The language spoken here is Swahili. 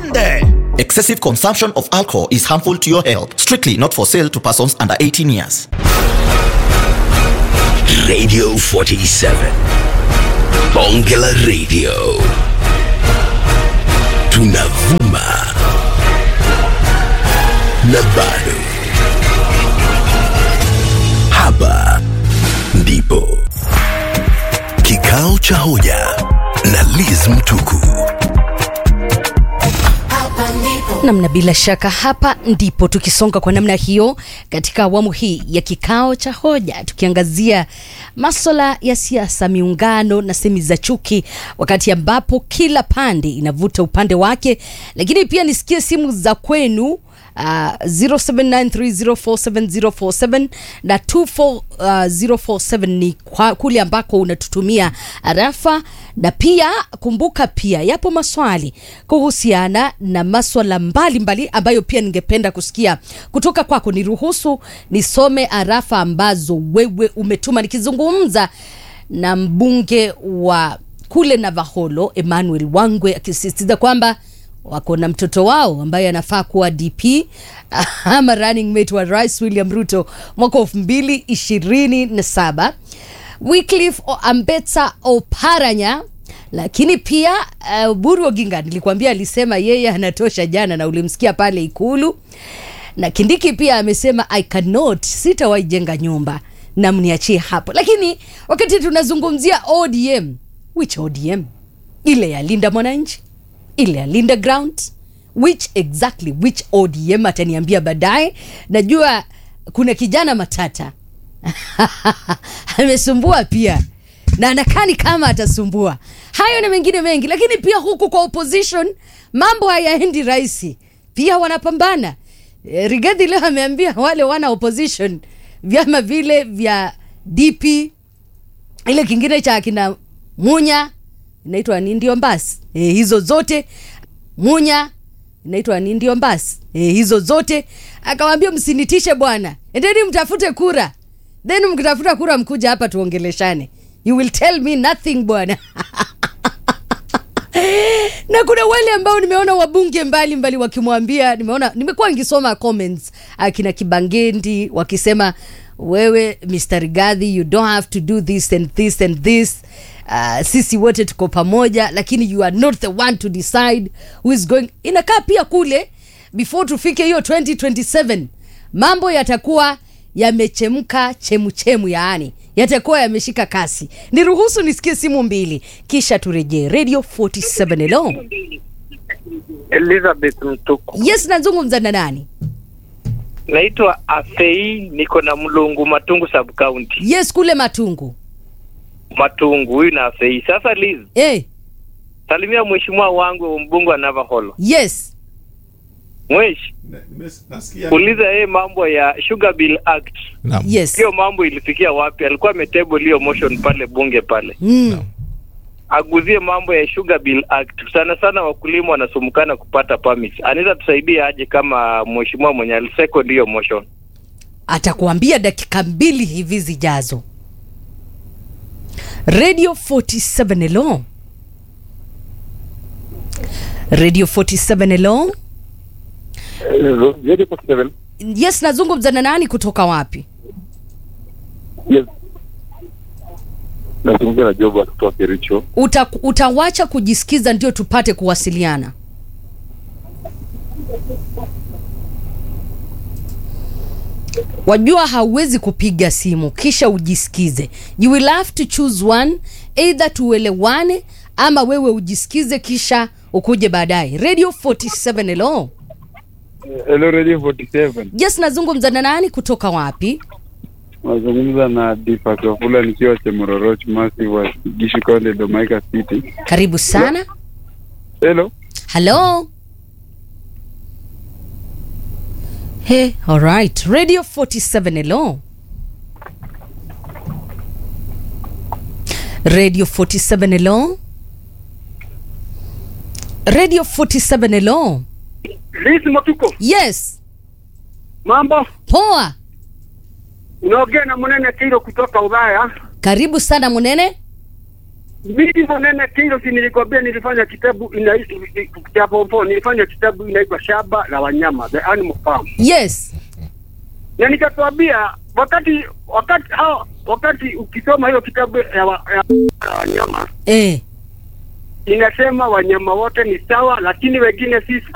twende excessive consumption of alcohol is harmful to your health strictly not for sale to persons under 18 years Radio 47. Bonge la Radio. Tunavuma. Na bado. Hapa ndipo. Kikao cha hoja na Liz Mtuku. namna bila shaka hapa ndipo tukisonga kwa namna hiyo katika awamu hii ya kikao cha hoja tukiangazia maswala ya siasa miungano na semi za chuki wakati ambapo kila pande inavuta upande wake lakini pia nisikie simu za kwenu uh, 0793047047 na 24047 ni kwa, kule ambako unatutumia arafa na pia kumbuka pia yapo maswali kuhusiana na maswala mbalimbali ambayo pia ningependa kusikia kutoka kwako niruhusu nisome arafa ambazo wewe umetuma nikizungumza na mbunge wa kule navaholo emmanuel wangwe akisisitiza kwamba wako na mtoto wao ambaye anafaa kuwa dp ama running mate wa rais william ruto mwaka elfu mbili ishirini na saba wycliffe ambetsa oparanya lakini pia uh, buru oginga nilikuambia alisema yeye anatosha jana na ulimsikia pale ikulu na kindiki pia amesema i cannot sitawaijenga nyumba na mniachie hapo lakini wakati tunazungumzia odm which odm ile ya linda mwananchi ile ya linda ground which exactly which odm ataniambia baadaye najua kuna kijana matata amesumbua pia na anakani kama atasumbua hayo na mengine mengi lakini pia huku kwa opposition mambo hayaendi rahisi pia wanapambana e, rigadhi leo ameambia wale wana opposition vyama vile vya dp ile kingine cha akina munya inaitwa ni ndio mbasi e, hizo zote munya inaitwa ni ndio mbasi e, hizo zote akawambia msinitishe bwana endeni mtafute kura then mkitafuta kura mkuja hapa tuongeleshane you will tell me nothing bwana na kuna wale ambao nimeona wabunge mbalimbali wakimwambia nimeona nimekuwa nikisoma comments akina kibangendi wakisema wewe mr rigadhi you don't have to do this and this and this uh, sisi wote tuko pamoja lakini you are not the one to decide who is going inakaa pia kule before tufike hiyo 2027 mambo yatakuwa yamechemka chemuchemu yaani yatakuwa yameshika kasi niruhusu nisikie simu mbili kisha turejee radio 47 hello Elizabeth Mtuku. yes nazungumza na nani Naitwa Afei, niko na Mlungu Matungu sub county. yes kule matungu Matungu huyu na Afei. Sasa Liz, hey, salimia mheshimiwa wangu mbunge wa Navaholo. yes Mwesh, uliza yeye mambo ya Sugar Bill Act. yes Hiyo mambo ilifikia wapi? Alikuwa ametable hiyo motion pale bunge pale. mm. Aguzie mambo ya Sugar Bill Act. Sana sana wakulima wanasumukana kupata permits. Anaweza tusaidia aje kama mheshimiwa mwenye alisecond hiyo motion? atakuambia dakika mbili hivi zijazo radio 47 hello radio 47 hello Radio 47. yes nazungumza na nani kutoka wapi Yes. Nazungumza na Job kutoka Kericho. Uta, utawacha kujisikiza ndio tupate kuwasiliana wajua hauwezi kupiga simu kisha ujisikize you will have to choose one either tuelewane ama wewe ujisikize kisha ukuje baadaye radio 47 hello Hello Radio 47. yes nazungumza na nani kutoka wapi Nazungumza na Difa Kafula nikiwa Chemororoch Massive wa Gishu County Domaika City. karibu sana Hello. Hello? Hey, all right. Radio 47 hello. Radio 47 hello. Radio 47 hello. Liz Matuko, Yes. mambo? Poa. Unaongea na Munene Kiro kutoka Ulaya. Karibu sana Munene. mimi Monene Kingo, si nilikwambia nilifanya kitabu inaitwa cha pompo, nilifanya kitabu inaitwa Shamba la Wanyama, The Animal Farm, yes na nikatuambia wakati wakati hao wakati ukisoma hiyo kitabu ya, wa, ya, ya wanyama eh. inasema wanyama wote ni sawa, lakini wengine si